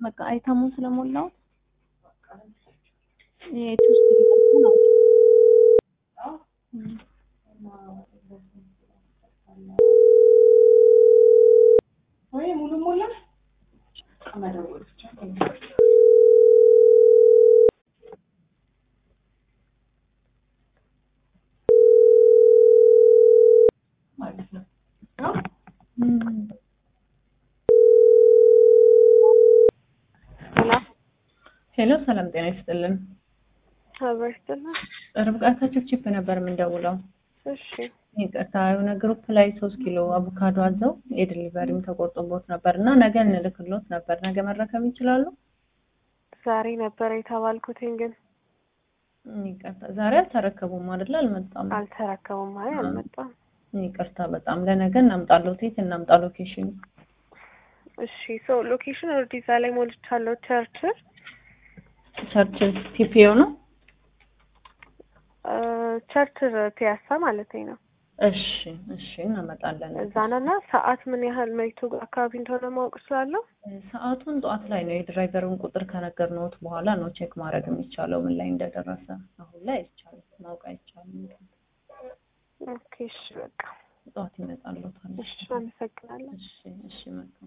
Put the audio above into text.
በቃ አይተሙን ስለሞላሁት የቱ ውስጥ እያልኩ ነው። እም። ወይ ሙሉ ሞላ መደወል ብቻ ማለት ነው። እም። ሄሎ ሰላም ጤና ይስጥልን። አበርትና ርብቃ ችፕ ነበር የምንደውለው። እሺ ይቅርታ የሆነ ግሩፕ ላይ ሶስት ኪሎ አቮካዶ አዘው የድሊቨሪም ተቆርጦቦት ነበር እና ነገ እንልክሎት ነበር። ነገ መረከብ ይችላሉ? ዛሬ ነበረ የተባልኩትኝ ግን ይቅርታ ዛሬ አልተረከቡም አይደለ? አልመጣም። አልተረከቡም። አይ አልመጣም። ይቅርታ በጣም ለነገ እናምጣሎት። የት እናምጣ ሎኬሽን? እሺ ሶ ሎኬሽን ኦልሬዲ እዛ ላይ ሞልቻለሁ። ቸርችል ቸርችል ፒፒዮ ነው። ቸርችል ፒያሳ ማለት ነው። እሺ እሺ እናመጣለን። እዛ ነና ሰዓት ምን ያህል መይቱ አካባቢ እንደሆነ ማወቅ እችላለሁ? ሰዓቱን ጠዋት ላይ ነው። የድራይቨሩን ቁጥር ከነገርነዎት በኋላ ነው ቼክ ማድረግ የሚቻለው ምን ላይ እንደደረሰ። አሁን ላይ አይቻልም፣ ማወቅ አይቻልም። ኦኬ እሺ በቃ ጠዋት ይመጣልዎታል። እሺ አመሰግናለሁ። እሺ እሺ መልካም